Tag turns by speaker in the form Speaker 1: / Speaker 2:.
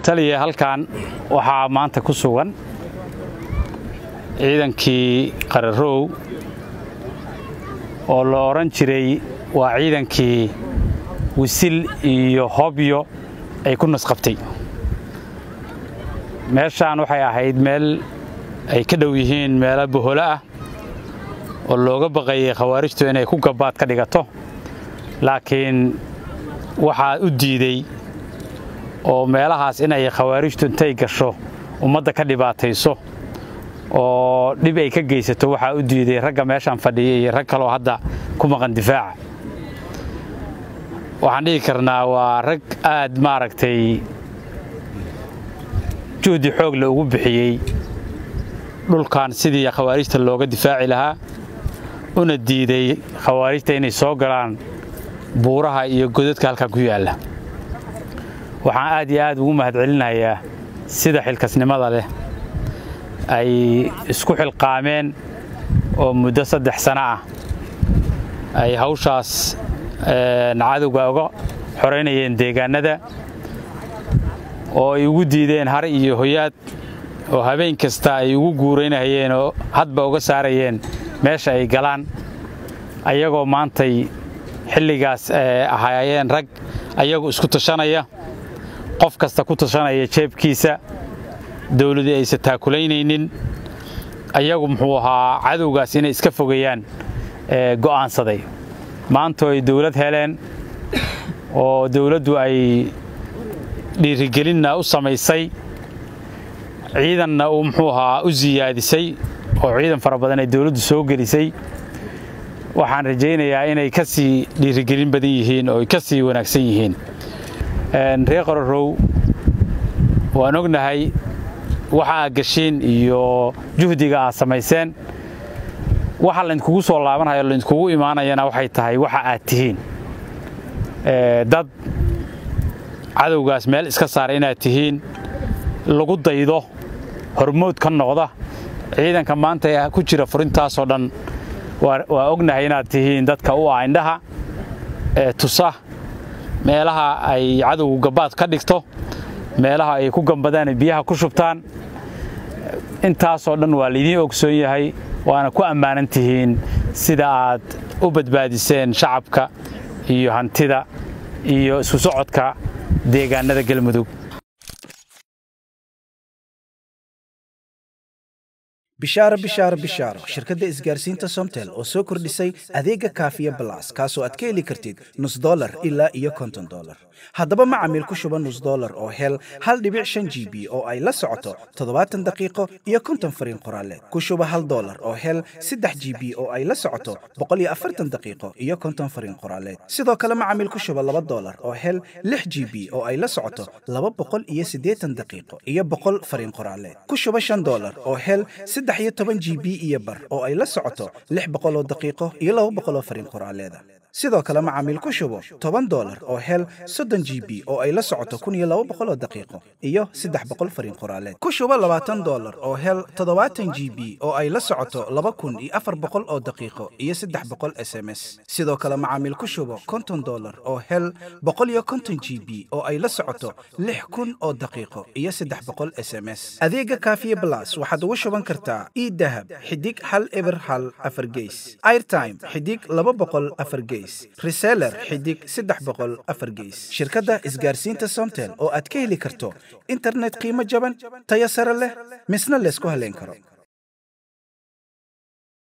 Speaker 1: taliya halkan waxaa maanta ku sugan ciidankii qararow oo la odhan jiray waa ciidankii wisil iyo hobyo ay ku nasqabtay meeshaan waxay ahayd meel ay ka dhow yihiin meelo boholo ah oo looga baqayay khawaarijtu inay ku gabaad ka dhigato laakiin waxaa u diidey oo meelahaas inay khawaarijtu intay gasho ummadda ka dhibaatayso oo dhib ay ka geysato waxaa u diiday ragga meeshaan fadhiya iyo rag kaloo hadda ku maqan difaaca waxaan dhihi karnaa waa rag aad maaragtay juhdi xoogle ugu bixiyey dhulkan sidii khawaarijta looga difaaci lahaa una diiday khawaarijta inay soo galaan buuraha iyo godadka halkan ku yaalla waxaan aad iyo aad ugu mahadcelinayaa sida xilkasnimada leh ay isku xilqaameen oo muddo saddex sano ah ay hawshaas cadowga uga xoraynayeen deegaannada oo ay ugu diideen har iyo hoyaad oo habeen kasta ay ugu guuraynahayeen oo hadba uga saarayeen meesha ay galaan ayagoo maantay xilligaas ahaayeen rag ayagu isku tashanaya qof kasta ku tashanaya jeebkiisa dawladii aysan taakulaynaynin ayagu muxuu ahaa cadowgaas inay iska fogeeyaan go'aansaday maantoo ay dawlad heleen oo dawladdu ay dhiirigelinna u samaysay ciidanna uu muxuu ahaa u siyaadisay oo ciidan fara badan ay dawladdu soo gelisay waxaan rajaynayaa inay ka sii dhiirigelin badan yihiin oo ay ka sii wanaagsan yihiin reer qarorow waan ognahay waxa aad gashiin iyo juhdiga aad samayseen waxa laydinkugu soo laabanhayo laydinkugu imaanayana waxay tahay waxa aad tihiin dad cadowgaas meel iska saara inaad tihiin lagu daydo hormood ka noqda ciidanka maanta ku jira furintaasoo dhan waa ognahay inaad tihiin dadka u ah indhaha ee tusa meelaha ay cadowgu gabaad ka dhigto meelaha ay ku gambadaan biyaha ku shubtaan intaasoo dhan waa laydiin ogsoon yahay waana ku ammaanan tihiin sida aad u badbaadiseen shacabka iyo hantida iyo isku socodka deegaannada galmudug
Speaker 2: bishaaro bishaaro bishaaro shirkadda isgaarsiinta somtel oo soo kordhisay adeega kaafiya balas kaasoo aad ka heli kartid nus dolar ilaa iyo konton dolar haddaba macamiil ku shuba nus dolar oo hel hal dhibic shan g b oo ay la socoto toddobaatan daqiiqo iyo konton fariin qoraaleed ku shuba hal dolar oo hel saddex g b oo ay la socoto boqol iyo afartan daqiiqo iyo konton fariin qoraaleed sidoo kale macamiil ku shuba laba dolar oo hel lix g b oo ay la socoto laba boqol iyo siddeetan daqiiqo iyo boqol fariin qoraaleed ku shuba shan dolar oo hel saddex iyo toban g b iyo bar oo ay la socoto lix boqol oo daqiiqo iyo laba boqol oo fariin qoraaleeda sidoo kale macaamiil ku shubo toban dolar oo hel soddon g b oo ay la socoto kun iyo laba boqol oo daqiiqo iyo saddex boqol fariin qoraaleed ku shubo labaatan dolar oo hel toddobaatan g b oo ay la socoto laba kun iyo afar boqol oo daqiiqo iyo saddex boqol s m s sidoo kale macaamiil ku shubo konton dolar oo hel boqol iyo konton g b oo ay la socoto lix kun oo daqiiqo iyo saddex boqol s m s adeega kaafiye blas waxaad ugu shuban kartaa idahab xidig hal eber hal afar geys airtime xidig laba boqol afar geys reseller xidig saddex boqol afar geys shirkadda isgaarsiinta somtel oo aad ka heli karto internet qiimo jaban tayo sare leh misna laysku haleyn karo